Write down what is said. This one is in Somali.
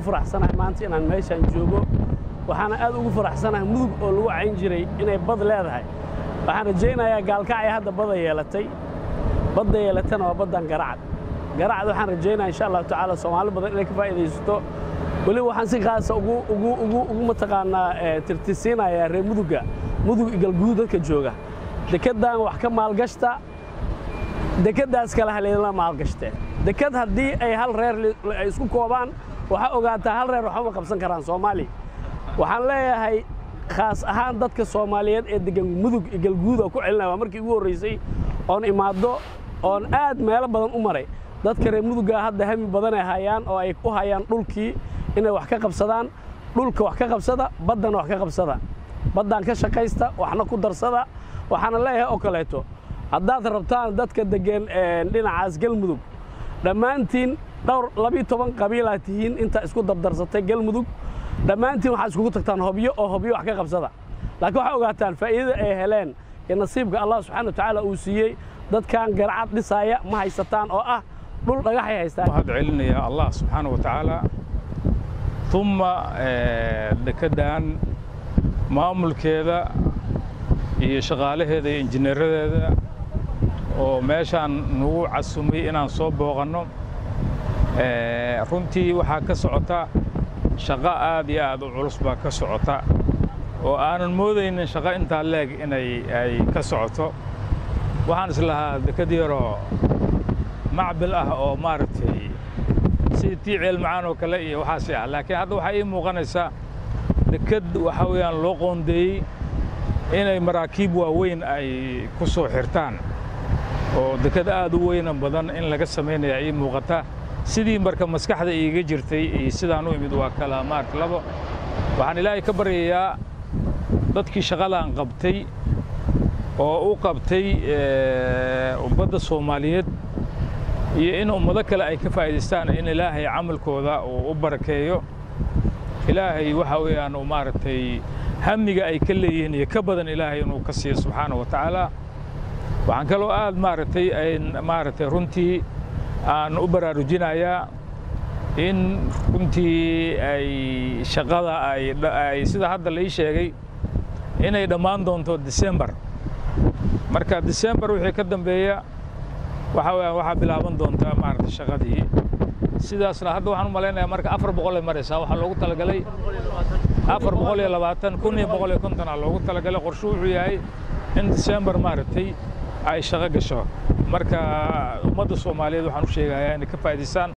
faraxsanahay maanta inaan meeshaan joogo waxaana aad ugu faraxsanahay mudug oo lagu cayn jiray inay bad leedahay waxaan rajaynayaa gaalkacay hadda badda yeelatay badda yeelatana waa baddan garacad garacad waxaan rajaynaya insha allahu tacaala soomaali badan inay ka faa'iidaysato weliba waxaan si khaasa ugu ugu ugu ugu mataqaanaa tirtisiinayaa reer muduga mudug igalguud dadka jooga dekeddan wax ka maalgashta dekeddaas kale haleelana maalgashte deked haddii ay hal reer ay isku koobaan waxaa ogaataa hal reer waxba ma qabsan karaan soomaaliya waxaan leeyahay khaas ahaan dadka soomaaliyeed ee degan mudug igalguud oo ku celinaya waa markii ugu horraysay oon imaaddo oon aad meelo badan u maray dadka reer mudugaa hadda hami badanay hayaan oo ay u hayaan dhulkii inay wax ka qabsadaan dhulka wax ka qabsada baddana wax ka qabsada baddaan ka shaqaysta waxna ku darsada waxaana leeyahay oo kaleeto haddaad rabtaan dadka deggan dhinacaas galmudug dhammaantiin dhowr labiyo toban qabiilaad tihiin intaa isku dabdarsatay galmudug dhammaantiin waxaad iskugu tagtaan hobyo oo hobyo wax ka qabsada laakiin waxaa ogaataan faa'iidada ay heleen iyo nasiibka allah subxana wa tacaala uu siiyey dadkan garcad dhisaaya ma haysataan oo ah dhul dhagaxay haystaan waxaad celinayaa allah subxaana wa tacaala uma dekeddan maamulkeeda iyo shaqaalaheeda iyo injineeradeeda oo meeshaan nagu casumay inaan soo booqanno runtii waxaa ka socota shaqo aad iyo aad u culus baa ka socota oo aanan moodaynin shaqo intaa leeg inay ay ka socoto waxaan islahaa deked yaroo macbil ah oo maaragtay sidii tii ceelmacaan oo kale iyo waxaasi ah laakiin hadda waxaa ii muuqanaysaa deked waxaa weeyaan loo qoondeeyey inay maraakiib waaweyn ay ku soo xirtaan oo deked aad u weyna badan in laga samaynaya ii muuqata sidii marka maskaxda iiga jirtay iyo sidaan u imid waa kala maarta labo waxaan ilaahay ka baryayaa dadkii shaqadaan qabtay oo u qabtay ummadda soomaaliyeed iyo in ummado kale ay ka faa'iidaystaan in ilaahay camalkooda uu u barakeeyo ilaahay waxa weeyaan uu maaragtay hamiga ay ka leeyihiin iyo ka badan ilaahay inuu ka siiyo subxaana wa tacaala waxaan kaloo aad maaragtay maaragtay runtii aan u baraarujinayaa in runtii ay shaqada ay sida hadda la ii sheegay inay dhammaan doonto disembar marka disembar wixii ka dambeeya waxa weeyaan waxaa bilaaban doontaa maaragtay shaqadii sidaasna hadda waxaan u malaynayaa marka afar boqol ay maraysaa waxaa loogu talagalay afar boqol iyo labaatan kun iyo boqol iyo konton aa loogu talagalay qorshe wuxuu yahay in disembar maaragtay ay shaqo gasho marka ummadda soomaaliyeed waxaan u sheegayaa inay ka faa'idaystaan